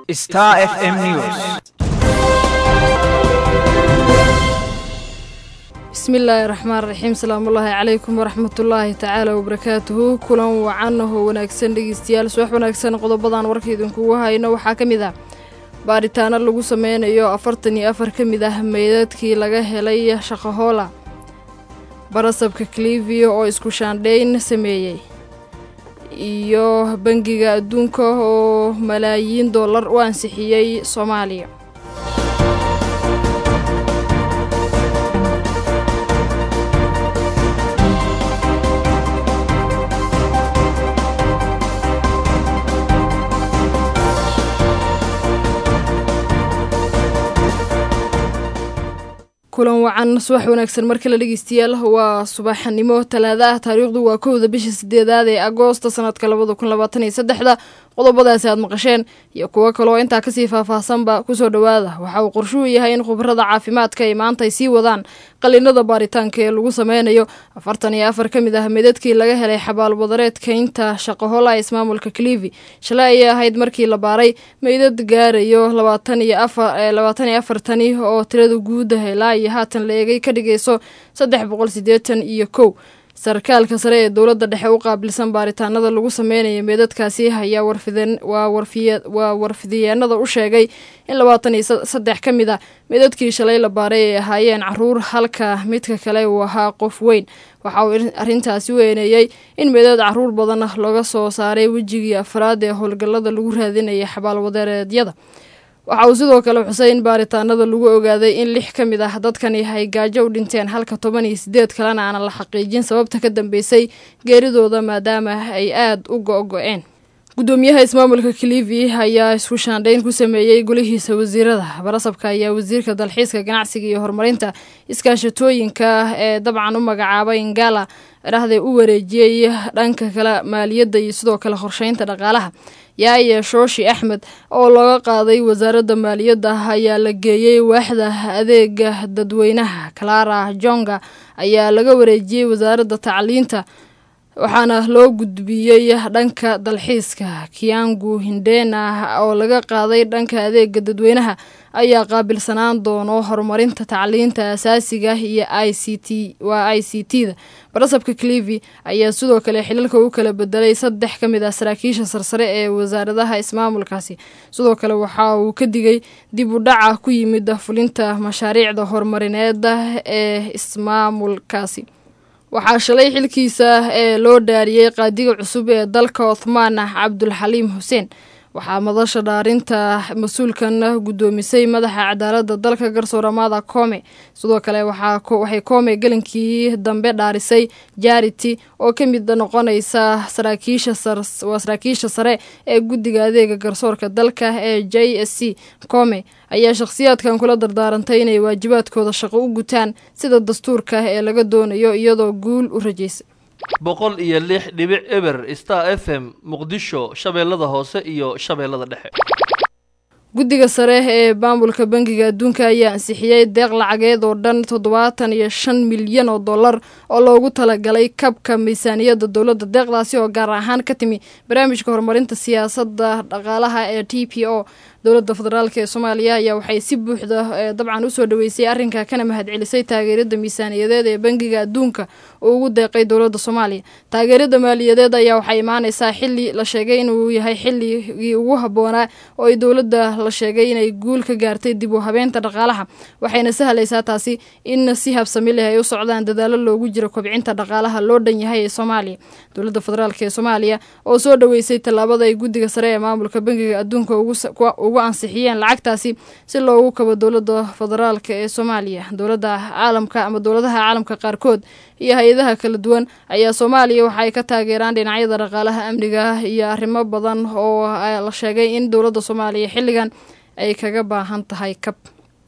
Star FM News. bismillaahi raxmaan raxiim salaamullaahi calaykum waraxmatullaahi tacaala wabarakaatuhu kulan wacan oo wanaagsan dhegeystayaal subax wanaagsan qodobadan warka idinkugu hayno waxaa ka mid ah baaritaano lagu sameynayo afartan iyo afar ka mid ah meydadkii laga helay shaqahoola barasabka clivia oo isku shaandhayn sameeyey iyo bangiga adduunka oo malaayiin dollar u ansixiyey soomaaliya kulan wacan subax wanaagsan markale dhegeystayaal waa subaxnimo talaada ah taariikhdu waa kowda bisha sideedaad ee agoosta sanadka labada kun labaatan iyo saddexda qodobadaasi aad maqasheen iyo kuwo kaloo intaa kasii faahfaahsanba kusoo dhowaada waxa uu qorshuhu yahay in khubarada caafimaadka ay maanta ay sii wadaan qalinada baaritaanka ee lagu sameynayo afartan iyo afar ka mid ah meedadkii laga helay xabaalwadareedka inta shaqahola ismaamulka clivi shalay ayay ahayd markii la baaray meydad gaarayo labaatan iyo afarlabaatan iyo afartani oo tirada guuda ilaa iyo haatan la eegay ka dhigayso saddex boqol sideetan iyo kow sarkaalka sare ee dowladda dhexe u qaabilsan baaritaanada lagu sameynaya meedadkaasi ayaa waa warfidiyeenada u sheegay in labaatan iyo saddex ka mid a meedadkii shalay la baaray ay ahaayeen caruur halka midka kale uu ahaa qof weyn waxa uu arrintaasi u eeneeyey in meedad caruur badan laga soo saaray wejigii afraad ee howlgallada lagu raadinaya xabaalwadeereedyada waxa uu sidoo kale xusay in baaritaanada lagu ogaaday in lix ka mid ah dadkani ay gaajo u dhinteen halka toban iyo sideed kalena aanan la xaqiijin sababta ka dambeysay geeridooda maadaama ay aada u go-go-een gudoomiyaha ismaamulka clivi ayaa isku shaandhayn ku sameeyey golihiisa wasiirada barasabka ayaa wasiirka dalxiiska ganacsiga iyo horumarinta iskaashatooyinka ee dabcan u magacaabay ingala dhahday u wareejiyey dhanka kale maaliyadda iyo sidoo kale qorsheynta dhaqaalaha yaaya shooshi axmed oo looga qaaday wasaaradda maaliyadda ayaa la geeyey waaxda adeega dadweynaha clara jonga ayaa laga wareejiyey wasaaradda tacliinta waxaana loo gudbiyey dhanka dalxiiska kiangu hindena oo laga qaaday dhanka adeega dadweynaha ayaa qaabilsanaan doono horumarinta tacliinta asaasiga iyo i c t waa i c t da barasabka clivi ayaa sidoo kale xiliilka u kala bedelay saddex ka mid ah saraakiisha sarsare ee wasaaradaha ismaamulkaasi sidoo kale waxa uu ka digay dib u dhaca ku yimid fulinta mashaariicda horumarineeda ee ismaamulkaasi waxaa shalay xilkiisa ee loo dhaariyey qaadiga cusub ee dalka othmaan cabdulxaliim xuseen waxaa madasha dhaarinta mas-uulkan guddoomisay madaxa cadaaladda dalka garsooramaada koome sidoo kale waxay koome gelinkii dambe dhaarisay jarity oo ka mid noqonaysa waa saraakiisha sare ee guddiga adeega garsoorka dalka ee j s c koome ayaa shakhsiyaadkan kula dardaarantay inay waajibaadkooda shaqo u gutaan sida dastuurka ee laga doonayo iyadoo guul u rajaysay boqol iyo lix dhibic eber star f m muqdisho shabeellada hoose iyo shabeellada dhexe guddiga sare ee maamulka bangiga adduunka ayaa ansixiyey deeq lacageed oo dhan toddobaatan iyo shan milyan oo dollar oo loogu talagalay kabka miisaaniyadda dowladda deeqdaasi oo gaar ahaan ka timi barnaamijka horumarinta siyaasadda dhaqaalaha ee t p o dowladda federaalk ee soomaaliya ayaa waxay si buuxda dabcan usoo dhaweysay arrinka kana mahadcelisay taageerada miisaaniyadeed ee bangiga adduunka uu ugu deeqay dowladda soomaaliya taageerada maaliyadeed ayaa waxay imaaneysaa xili la sheegay inuu yahay xilligii ugu habboonaa oo ay dowladda la sheegay inay guul ka gaartay dib u habeenta dhaqaalaha waxayna sahlaysaa taasi in si habsami leh ay u socdaan dadaalo loogu jiro kobcinta dhaqaalaha loo dhan yahay ee soomaaliya dowladda federaalk ee soomaaliya oo soo dhaweysay tallaabada ay guddiga sare ee maamulka bangiga adduunka ugu ansixiyeen lacagtaasi si loogu kabo dowladda federaalk ee soomaaliya dowladda caalamka ama dowladaha caalamka qaarkood iyo hay-adaha kala duwan ayaa soomaaliya waxa ay ka taageeraan dhinacyada dhaqaalaha amniga iyo arrimo badan oo la sheegay in dowladda soomaaliya xilligan ay kaga baahan tahay kab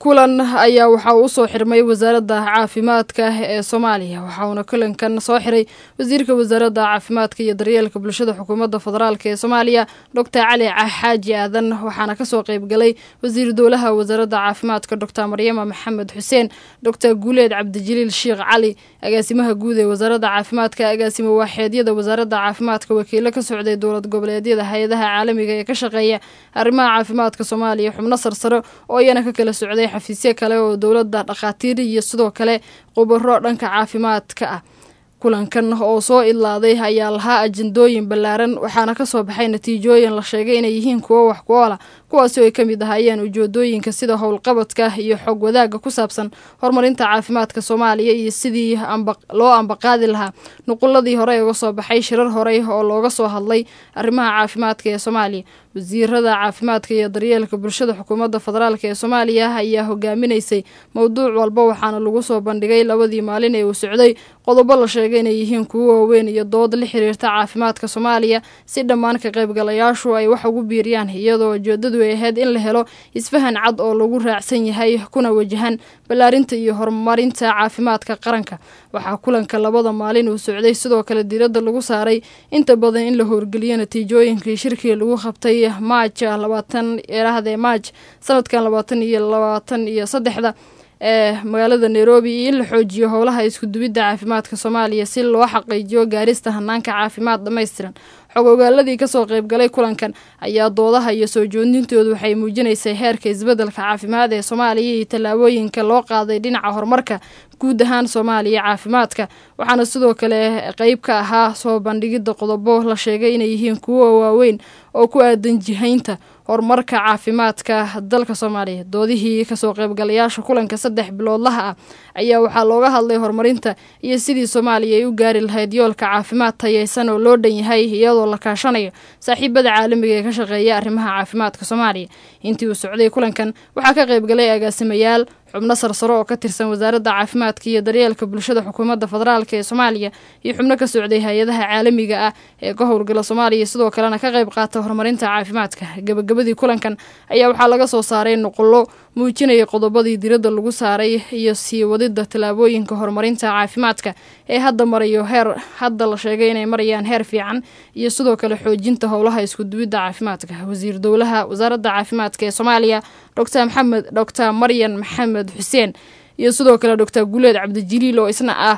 kulan ayaa waxaa uu usoo xirmay wasaaradda caafimaadka ee soomaaliya waxauna kulankan soo xiray wasiirka wasaaradda caafimaadka iyo daryeelka bulshada xukuumadda federaalk ee soomaaliya doctor cali xaaji aadan waxaana kasoo qeybgalay wasiir dowlaha wasaaradda caafimaadka doctor maryama maxamed xuseen doctor guuleed cabdijaliil sheekh cali agaasimaha guud ee wasaaradda caafimaadka agaasimo waaxeedyada wasaaradda caafimaadka wakiilo ka socday dowlad goboleedyada hay-adaha caalamiga ee ka shaqeeya arrimaha caafimaadka soomaaliya xubno sarsaro oo iyana ka kala socday xafiisyo kale oo dowladda dhakhaatiir iyo sidoo kale khubaro dhanka caafimaadka ah kulankan oo soo idlaaday ayaa lahaa ajendooyin ballaaran waxaana kasoo baxay natiijooyin la sheegay inay yihiin kuwo wax ku oola kuwaasi oo ay ka mid ahaayeen ujeedooyinka sida howlqabadka iyo xog wadaagga ku saabsan horumarinta caafimaadka soomaaliya iyo sidii loo ambaqaadi lahaa nuquladii hore uga soo baxay shirar horey oo looga soo hadlay arrimaha caafimaadka ee soomaaliya wasiirada caafimaadka iyo daryeelka bulshada xukuumadda federaalk ee soomaaliya ayaa hogaaminaysay mowduuc walba waxaana lagu soo bandhigay labadii maalin ee uu socday qodobo la sheegay inay yihiin kuwo waaweyn iyo dood la xiriirta caafimaadka soomaaliya si dhammaan ka qaybgalayaashu ay wax ugu biiriyaan iyadoo ujeedadu ay ahayd in la helo isfahan cad oo lagu raacsan yahay kuna wajahan ballaarinta iyo horumarinta caafimaadka qaranka waxaa kulanka labada maalin uu socday sidoo kale diiradda lagu saaray inta badan in la howrgeliyo natiijooyinkii shirkii lagu qabtay maaj labaatan eerahdee maaj sanadkan labaatan iyo labaatan iyo saddexda ee magaalada nairobi iyo in la xoojiyo howlaha iskudubidda caafimaadka soomaaliya si loo xaqiijiyo gaarista hanaanka caafimaad dhammaystiran xog ogaaladii kasoo qeybgalay kulankan ayaa doodaha iyo soo joodintoodu waxay muujinaysay heerka isbeddelka caafimaad ee soomaaliya iyo tallaabooyinka loo qaaday dhinaca horumarka guud ahaan soomaaliya caafimaadka waxaana sidoo kale qeyb ka ahaa soo bandhigidda qodobo la sheegay inay yihiin kuwo waaweyn oo ku aadan jihaynta horumarka caafimaadka dalka soomaaliya doodihii kasoo qeybgalayaasha kulanka saddex biloodlaha ah ayaa waxaa looga hadlay horumarinta iyo sidii soomaaliya ay u gaari lahayd yoolka caafimaad tayeysan oo loo dhan yahay iyadoo la kaashanayo saaxiibada caalamiga ee ka shaqeeya arrimaha caafimaadka soomaaliya intii uu socday kulankan waxaa ka qeybgalay agaasimayaal xubno sarsaro oo ka tirsan wasaaradda caafimaadka iyo daryeelka bulshada xukuumadda federaalk ee soomaaliya iyo xubno ka socday hay-adaha caalamiga ah ee ka howlgala soomaaliya sidoo kalena ka qayb qaata horumarinta caafimaadka gabagabadii kulankan ayaa waxaa laga soo saaray nuqullo muujinaya qodobadii diradda lagu saaray iyo sii wadida tallaabooyinka horumarinta caafimaadka ee hadda marayo heer hadda la sheegay inay marayaan heer fiican iyo sidoo kale xoojinta howlaha iskudubidda caafimaadka wasiir dowlaha wasaaradda caafimaadka ee soomaaliya doctor maxamed doctor maryan maxamed xuseen iyo sidoo kale doctor guuleed cabdijaliil oo isna ah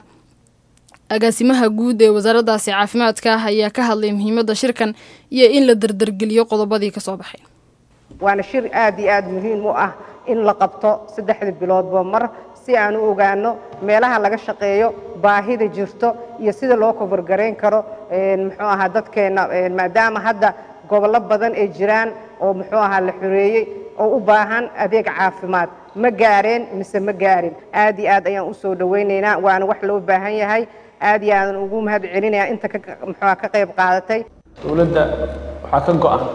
agaasimaha guud ee wasaaraddaasi caafimaadka ayaa ka hadlay muhiimadda shirkan iyo in la dardargeliyo qodobadii kasoo baxay waana shir aad iyo aad muhiim u ah in la qabto saddexda biloodba mar si aan u ogaano meelaha laga shaqeeyo baahida jirto iyo sida loo kobargarayn karo muxuu ahaa dadkeenna maadaama hadda gobollo badan ay jiraan oo muxuu ahaa la xoreeyey oo u baahan adeeg caafimaad ma gaareen mise ma gaarin aad iyo aad ayaan usoo dhawaynaynaa waana wax loo baahan yahay aad iyo aadan ugu mahad celinayaa inta muxua ka qayb qaadatay dowladda waxaa ka go-an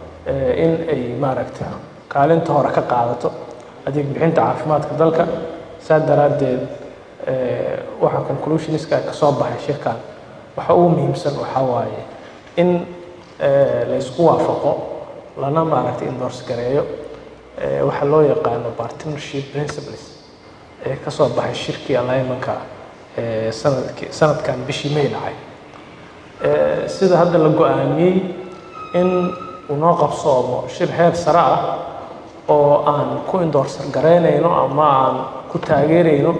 in ay maaragta kaalinta hore ka qaadato adeeg bixinta caafimaadka dalka saa daraaddeed waxa conclusioniska ka soo baxay shirkan waxa ugu muhiimsan waxaa waaye in laysku waafaqo lana maaragtay endorse gareeyo waxa loo yaqaano partnership principles ee ka soo baxay shirkii alignmentka sanadki sanadkan bishii may dhacay sida hadda la go-aamiyey in uu noo qabsoomo shir heer sare ah oo aan ku indoorsar garaynayno ama aan ku taageerayno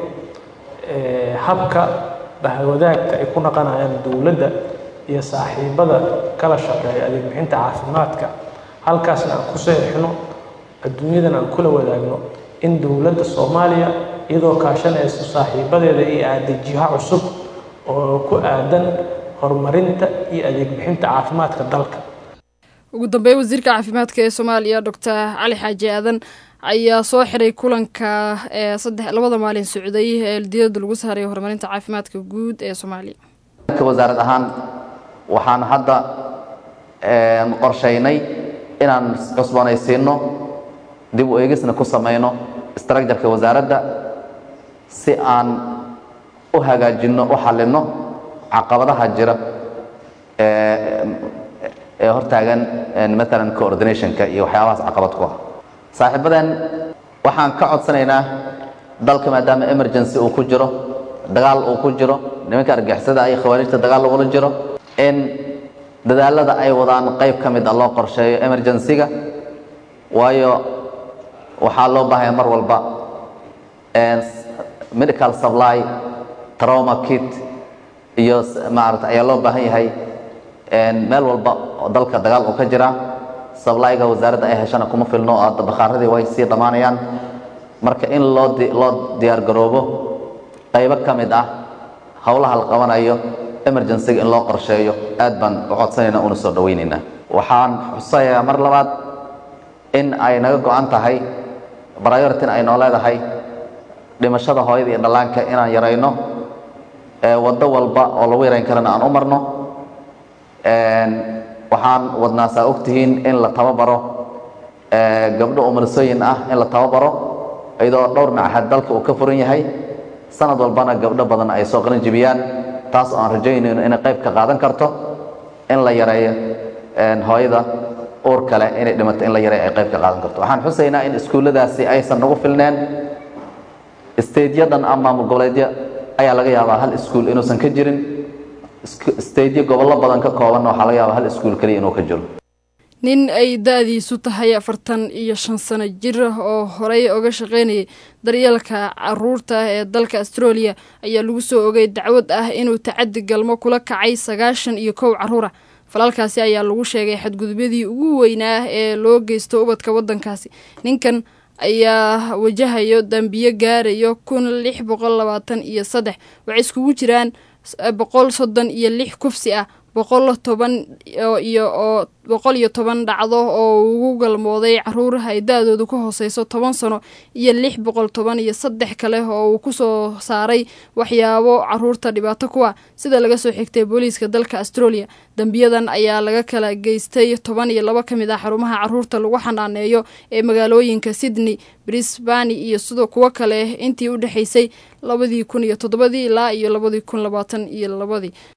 habka bahwadaagta ay ku naqanayaan dowladda iyo saaxiibada kala shaqeeya adeeg bixinta caafimaadka halkaasna aan ku seexino adduunyadan aan kula wadaagno in dowladda soomaaliya iyadoo kaashanayso saaxiibadeeda iyo aaday jiha cusub oo ku aadan horumarinta iyo adeeg bixinta caafimaadka dalka ugu dambeyn wasiirka caafimaadka ee soomaaliya doctor cali xaaji aadan ayaa soo xiray kulanka ee saddex labada maalin socday ee diyadda lagu saaray horumarinta caafimaadka guud ee soomaaliya wasaarad ahaan waxaan hadda qorshaynay inaan cusboonaysiino dib u eegisna ku samayno structureka wasaaradda si aan u hagaajinno u xallinno caqabadaha jira ee hortaagan maalan coordinationka iyo waxyaabahaas caqabad ku ah saaxiibadan waxaan ka codsanaynaa dalka maadaama emergency uu ku jiro dagaal uu ku jiro nimanka argixisada iyo khawaarijta dagaal lagula jiro in dadaalada ay wadaan qayb ka mid a loo qorsheeyo emergency-ga waayo waxaa loo baahaya mar walba medical supply trauma kit iyo maarata ayaa loo baahan yahay meel walba oo dalka dagaal uu ka jira sablyga wasaaradda ay heshana kuma filno oo bakhaaradii way sii dhammaanayaan marka in loo loo diyaar garoobo qaybo ka mid ah howlaha la qabanayo emergencyga in loo qorsheeyo aad baan u codsanayna una soo dhawaynaynaa waxaan xusayaa mar labaad in ay naga go-an tahay brioritin ay noo leedahay dhimashada hooyada iyo dhallaanka inaan yarayno waddo walba oo lagu yarayn karana aan u marno waxaan wadnaa saa ogtihiin in la tababaro gabdho umarsooyin ah in la tababaro iyadoo dhowr machad dalka uu ka furan yahay sanad walbana gabdho badan ay soo qalin jibiyaan taas oo aan rajaynayno inay qayb ka qaadan karto in la yareeyo hooyada uur kale inay dhimato in la yareeyo ay qayb ka qaadan karto waxaan xusaynaa in iskuulladaasi aysan nagu filneen staedyadan ama goboleedyo ayaa laga yaabaa hal iskuul inuusan ka jirin staedyo gobollo badan ka koobanna waxaa laga yaabaa hal iskuul keliya inuu ka jiro nin ay da-diisu tahay afartan iyo shan sano jir oo horey oga shaqaynayay daryeelka caruurta ee dalka australia ayaa lagu soo ogay dacwad ah inuu tacadi galmo kula kacay sagaashan iyo kow caruura falalkaasi ayaa lagu sheegay xadgudubyadii ugu weynaa ee loo geysto ubadka waddankaasi ninkan ayaa wajahayo dambiyo gaarayo kun lix boqol labaatan iyo saddex waxay iskugu jiraan boqol soddon iyo lix kufsi ah boqol toban iyo oo boqol iyo toban dhacdo oo ugu galmooday caruuraha ay da-doodu ka hooseyso toban sano iyo lix boqol toban iyo saddex kale oo uu kusoo saaray waxyaabo caruurta dhibaato kuwa sida laga soo xigtay booliiska dalka australia dembiyadan ayaa laga kala geystay toban iyo labo ka mid ah xarumaha caruurta lagu xanaaneeyo ee magaalooyinka sydney brisbani iyo sidoo kuwo kale intii u dhexeysay labadii kun iyo toddobadii ilaa iyo labadii kun labaatan iyo labadii